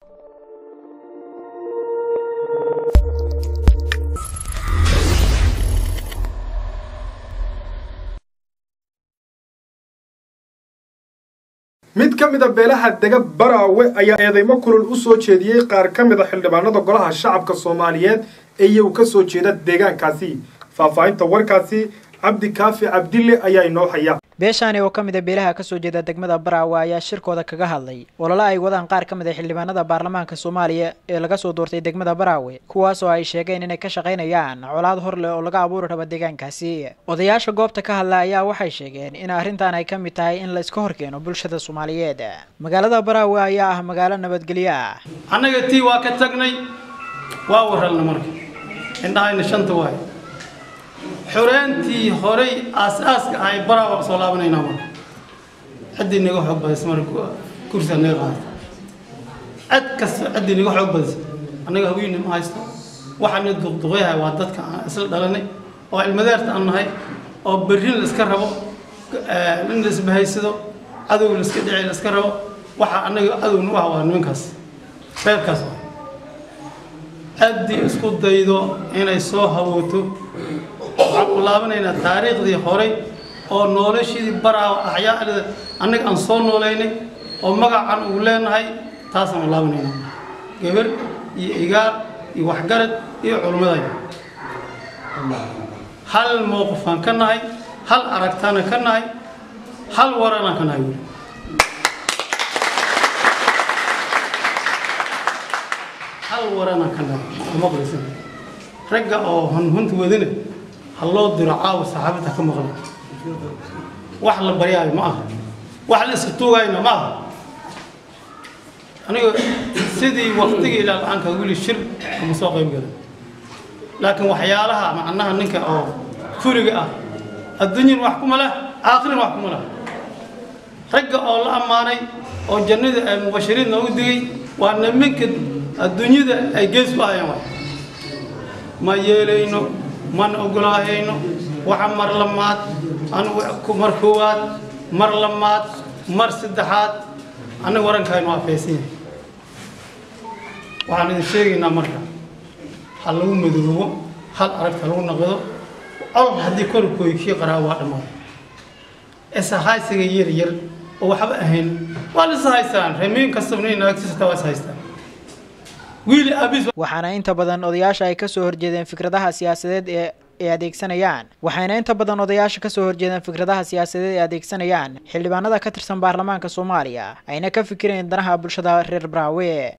mid ka mid a beelaha dega baraawe ayaa eedeymo kulul u soo jeediyey qaar ka mid a xildhibaanada golaha shacabka soomaaliyeed ee iyagu ka soo jeeda deegaankaasi faahfaahinta warkaasi cabdi kaafi cabdille ayaa inoo haya beeshaani oo ka mid a beelaha kasoo jeeda degmada baraawe ayaa shirkooda kaga hadlay olole ay wadaan qaar ka mid a xildhibaanada baarlamaanka soomaaliya ee laga soo doortay degmada baraawe kuwaas oo ay sheegeen inay ka shaqaynayaan colaad hor leh oo laga abuuri rabo deegaankaasi odayaasha goobta ka hadla ayaa waxay sheegeen in arrintan ay ka mid tahay in la iska horkeeno bulshada soomaaliyeed magaalada baraawe ayaa ah magaalo nabadgelyo ah annaga tii waa ka tagnay waa warralna marka indhahayna shanta waay xoreentii horay aas-aaska ahay baraa waa soo laabanaynaa marka ciddii naga xoog badaysa marka kursiga naga qaadata cid kasta ciddii naga xoog badaysa annaga haweenna ma haysto waxaana duqduqyahay waa dadka aan isla dhalanay oo ilmadeerta aan nahay oo berrin la iska rabo in la isbahaysado cadow la iska dhici la iska rabo waxa annaga cadowna u ah waa nimankaas reerkaas ah ciddii isku daydo inay soo hawooto waxaan ku laabanaynaa taariikhdii horay oo noloshidii baraa axyaada annaga aan soo noolaynay oo magacan uu leenahay taasaan u laabanaynaa gabar iyo igaar iyo waxgarad iyo culummadayda hal mowqifaan ka nahay hal aragtaana ka nahay hal waranaan ka nahay weli hal waranaan ka nahay maqlaysan ragga oo hunhunta wadana ha loo diro caawa saxaabadda ka maqla wax la baryaayo ma aha wax la iska tuugayna ma aha aniga sidii waktigii ilaa la-aanka weli shir ama soo qayb gala laakiin waxyaalaha macnaha ninka oo furiga ah adduunyan wax kuma leh aakhirin wax kuma leh ragga oo la ammaanay oo jannada ay mubashiriin noogu digay waa niminka adduunyada ay gees ku ahayaan waay ma yeelayno mana ogolaahayno waxa mar lamaad anigu mar koowaad mar lamaad mar saddexaad annaga warankaynu waa faysan yahay waxaan idin sheegaynaa marka ha lagu madoobo hal aragta lagu naqdo col haddii korkooy kii qaraa waa dhammaaday ishahaysiga yar yar oo waxba ahayn waa la ishaystaan reemiin kastabna naagtisata waa ishaystaan waxaana inta badan odayaasha ay kasoo horjeedeen fikradaha siyaasadeed ee ay adeegsanayaan waxayna inta badan odayaasha kasoo horjeedeen fikradaha siyaasadeed ee adeegsanayaan xildhibaanada ka tirsan baarlamaanka soomaaliya ayna ka fikireen danaha bulshada reer baraawe